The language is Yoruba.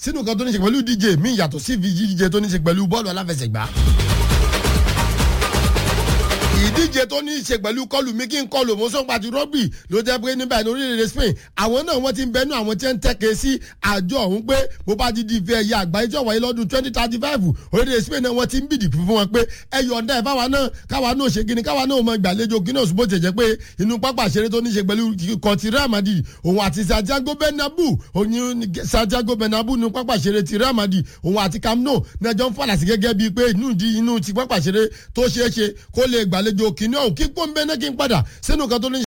sínú kan tó ní ṣe pẹ̀lú díje míì yàtọ̀ sí díje tó ní ṣe pẹ̀lú bọ́ọ̀lù aláfẹsẹ̀gbá ìdíje tó ní í ṣe pẹ̀lú kọlù mi kí n kọlù mo sọ́n pàtó rọ́bì ló jẹ́ pé níbẹ̀ ní orílẹ̀-èdè Spain àwọn náà wọ́n ti ń bẹnu àwọn tí ń tẹ́kẹ̀ sí àjọ ọ̀hún pé bó bá ti di ìfẹ́ ẹ̀yà àgbáyé tí ó wáyé lọ́dún twenty thirty five orílẹ̀-èdè Spain náà wọ́n ti ń bìdì fún wọn pé ẹ yọ̀ǹda ẹ̀ fáwa náà káwa náà ṣe kíni káwa náà mọ ìgbàlejò kíni òṣùbọ̀ jẹ̀jẹ̀ pé inú pápá ìṣeré tó ní í ṣe pẹ̀lú kọ̀tì Real Madrid òun àti Santiago Bernabeu òun Santiago Bernabeu inú pápá ìṣeré ti Real Madrid òun àti Camp Nou ní ẹjọ́ ń fàlàsì gẹ́gẹ́ bíi pé inú ti pápá ìṣeré tó ṣeé ṣe kó lè gbàlejò kíní ọ̀hún kí pọ́ńbẹ́ náà kí n padà sínú kan tó ní